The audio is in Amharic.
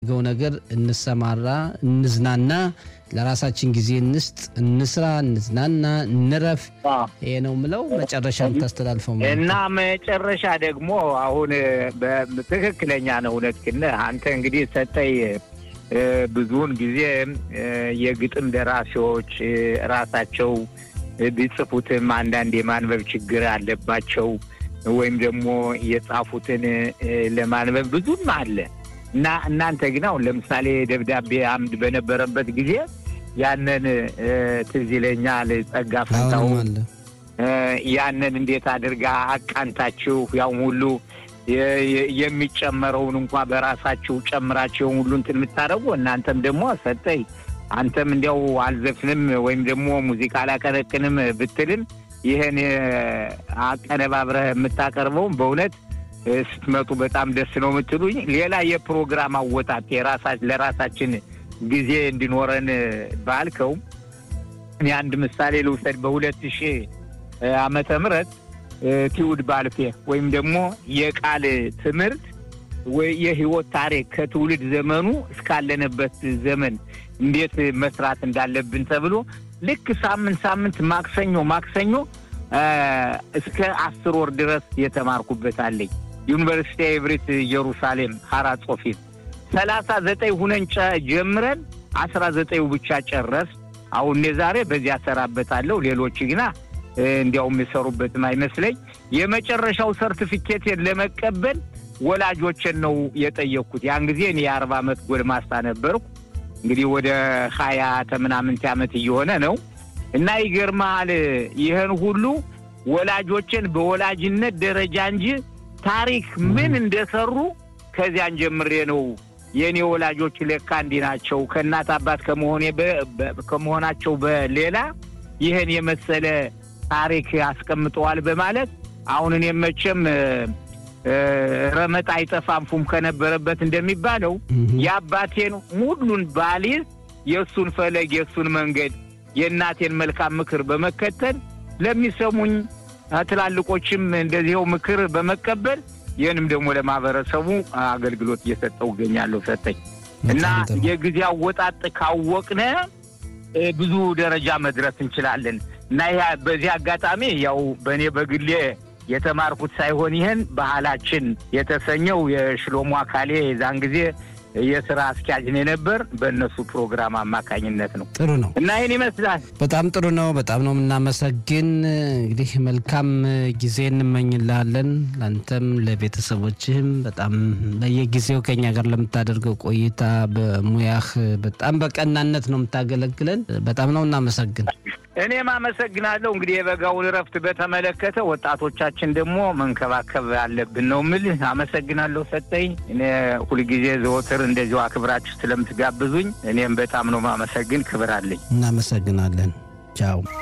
በምንፈልገው ነገር እንሰማራ፣ እንዝናና፣ ለራሳችን ጊዜ እንስጥ፣ እንስራ፣ እንዝናና፣ እንረፍ። ይሄ ነው ምለው። መጨረሻ የምታስተላልፈው ማለት እና መጨረሻ ደግሞ አሁን በትክክለኛ ነው እውነትህን አንተ እንግዲህ ሰጠኝ ብዙውን ጊዜ የግጥም ደራሲዎች ራሳቸው ቢጽፉትም አንዳንድ የማንበብ ችግር አለባቸው ወይም ደግሞ የጻፉትን ለማንበብ ብዙም አለ እና እናንተ ግን አሁን ለምሳሌ ደብዳቤ አምድ በነበረበት ጊዜ ያንን ትዝ ይለኛል ጸጋ ፈንታው ያንን እንዴት አድርጋ አቃንታችሁ ያው ሁሉ የሚጨመረውን እንኳ በራሳችሁ ጨምራችሁን ሁሉ እንትን የምታደርጉ እናንተም ደግሞ ሰጠኝ አንተም እንዲያው አልዘፍንም ወይም ደግሞ ሙዚቃ አላቀነቅንም ብትልም ይህን አቀነባብረህ የምታቀርበውም በእውነት ስትመጡ በጣም ደስ ነው የምትሉኝ። ሌላ የፕሮግራም አወጣት ለራሳችን ጊዜ እንዲኖረን ባልከው እኔ አንድ ምሳሌ ልውሰድ። በሁለት ሺህ ዓመተ ምህረት ትውልድ ባልፌ ወይም ደግሞ የቃል ትምህርት ወይ የህይወት ታሪክ ከትውልድ ዘመኑ እስካለንበት ዘመን እንዴት መስራት እንዳለብን ተብሎ ልክ ሳምንት ሳምንት ማክሰኞ ማክሰኞ እስከ አስር ወር ድረስ የተማርኩበት አለኝ። ዩኒቨርሲቲ ኤቭሪት ኢየሩሳሌም ሀራ ጾፊት ሰላሳ ዘጠኝ ሁነን ጀምረን አስራ ዘጠኙ ብቻ ጨረስ። አሁን እኔ ዛሬ በዚህ አሰራበታለሁ። ሌሎች ግና እንዲያውም የሰሩበትም አይመስለኝ። የመጨረሻው ሰርቲፊኬቴን ለመቀበል ወላጆችን ነው የጠየቅኩት። ያን ጊዜ እኔ የአርባ ዓመት ጎልማሳ ነበርኩ። እንግዲህ ወደ ሀያ ተምናምንት ዓመት እየሆነ ነው እና ይገርመሃል ይህን ሁሉ ወላጆችን በወላጅነት ደረጃ እንጂ ታሪክ ምን እንደሰሩ ከዚያን ጀምሬ ነው የእኔ ወላጆች ለካ እንዲህ ናቸው ከእናት አባት ከመሆናቸው በሌላ ይህን የመሰለ ታሪክ አስቀምጠዋል በማለት አሁን እኔ መቼም ረመጥ አይጠፋም ፉም ከነበረበት እንደሚባለው የአባቴን ሁሉን ባሊዝ የእሱን ፈለግ የእሱን መንገድ የእናቴን መልካም ምክር በመከተል ለሚሰሙኝ ትላልቆችም እንደዚህው ምክር በመቀበል ይህንም ደግሞ ለማህበረሰቡ አገልግሎት እየሰጠው እገኛለሁ። ሰጠኝ እና የጊዜ አወጣጥ ካወቅነ ብዙ ደረጃ መድረስ እንችላለን እና በዚህ አጋጣሚ ያው በእኔ በግሌ የተማርኩት ሳይሆን ይህን ባህላችን የተሰኘው የሽሎሞ አካሌ የዛን ጊዜ የስራ አስኪያጅ ነው የነበር በእነሱ ፕሮግራም አማካኝነት ነው። ጥሩ ነው እና ይህን ይመስላል። በጣም ጥሩ ነው። በጣም ነው የምናመሰግን። እንግዲህ መልካም ጊዜ እንመኝልሃለን። ለአንተም ለቤተሰቦችህም በጣም በየጊዜው ከኛ ጋር ለምታደርገው ቆይታ በሙያህ በጣም በቀናነት ነው የምታገለግለን። በጣም ነው እናመሰግን። እኔም አመሰግናለሁ። እንግዲህ የበጋውን እረፍት በተመለከተ ወጣቶቻችን ደግሞ መንከባከብ አለብን ነው ምል። አመሰግናለሁ ሰጠኝ። እኔ ሁልጊዜ ዘወትር እንደዚሁ አክብራችሁ ስለምትጋብዙኝ እኔም በጣም ነው ማመሰግን። ክብር አለኝ። እናመሰግናለን። ቻው